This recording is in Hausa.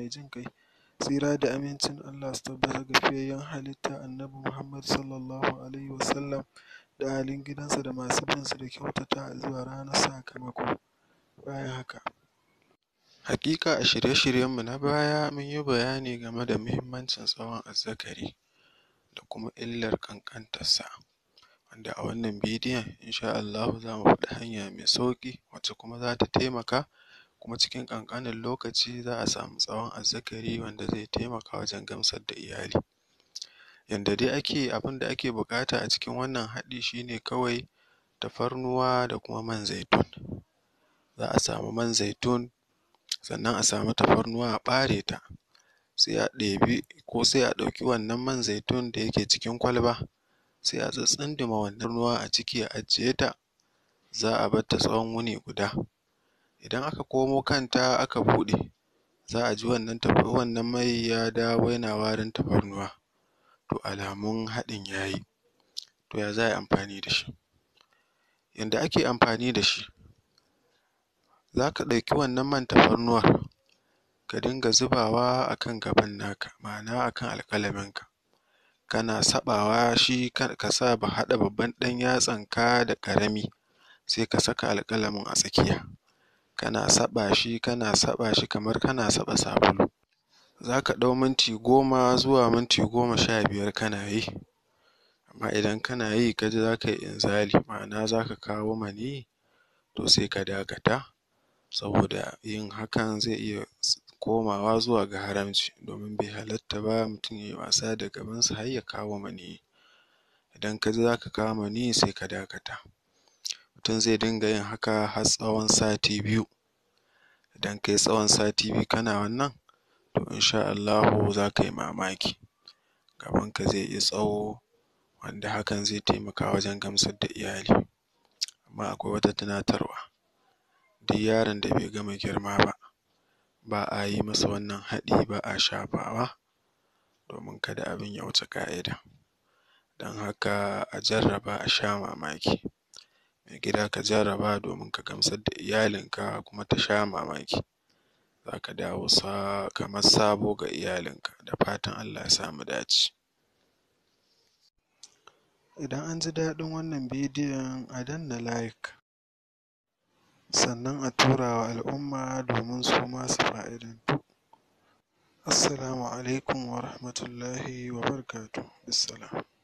mai jin ƙai tsira da amincin Allah su tabbata ga fiyayyen halitta annabi Muhammad sallallahu alaihi wasallam da ahalin gidansa da masu bin su da kyautatawa zuwa ranar sakamako bayan haka haƙiƙa a shirye-shiryen mu na baya mun yi bayani game da muhimmancin tsawon azzakari da kuma illar ƙanƙantar sa wanda a wannan bidiyon insha Allahu za mu faɗi hanya mai sauƙi wacce kuma za ta taimaka kuma cikin ƙanƙanin lokaci za a samu tsawon azzakari wanda zai taimaka wajen gamsar da iyali yanda dai ake abin da ake buƙata a cikin wannan haɗi shi ne kawai tafarnuwa da kuma man zaitun za a samu man zaitun sannan a samu tafarnuwa a ɓare ta sai a ɗebi ko sai a ɗauki wannan man zaitun da yake cikin kwalba sai a tsitsindima wannan ruwa a ciki a ajiye ta za a bar ta tsawon wuni guda idan aka komo kanta aka buɗe za a ji wannan wannan mai ya dawo yana warin tafarnuwa to alamun haɗin ya yi to ya za a yi amfani da shi yanda ake amfani da shi za ka ɗauki wannan man tafarnuwar ka dinga zubawa a kan gaban naka ma'ana a kan alƙalamin ka kana saɓawa shi ka sa haɗa babban ɗan yatsan ka da ƙarami sai ka saka alƙalamin a tsakiya kana saɓa shi kana saɓa shi kamar kana saɓa sabulu za ka ɗau minti goma zuwa minti goma sha biyar kana yi amma idan kana yi ka ji za ka yi inzali ma'ana za ka kawo maniyyi to sai ka dakata saboda yin hakan zai iya komawa zuwa ga haramci domin bai halatta ba mutum ya yi wasa da gabansa har ya kawo maniyyi idan ka ji za ka kawo maniyyi sai ka dakata mutum zai dinga yin haka har tsawon sati biyu idan ka yi tsawon sati biyu kana wannan to insha Allahu za ka yi mamaki gabanka zai yi tsawo wanda hakan zai taimaka wajen gamsar da iyali amma akwai wata tunatarwa duk yaron da bai gama girma ba ba a yi masa wannan haɗi ba a shafawa domin kada abin ya wuce ƙa'ida don haka a jarraba a sha mamaki mai gida ka jarraba domin ka gamsar da iyalinka kuma ta sha mamaki za ka dawo kamar sabo ga iyalinka da fatan Allah ya sa mu dace idan an ji daɗin wannan bidiyon a danna like sannan a tura wa al'umma domin su ma su fa'idantu assalamu alaikum wa rahmatullahi wa barakatuhu bissalam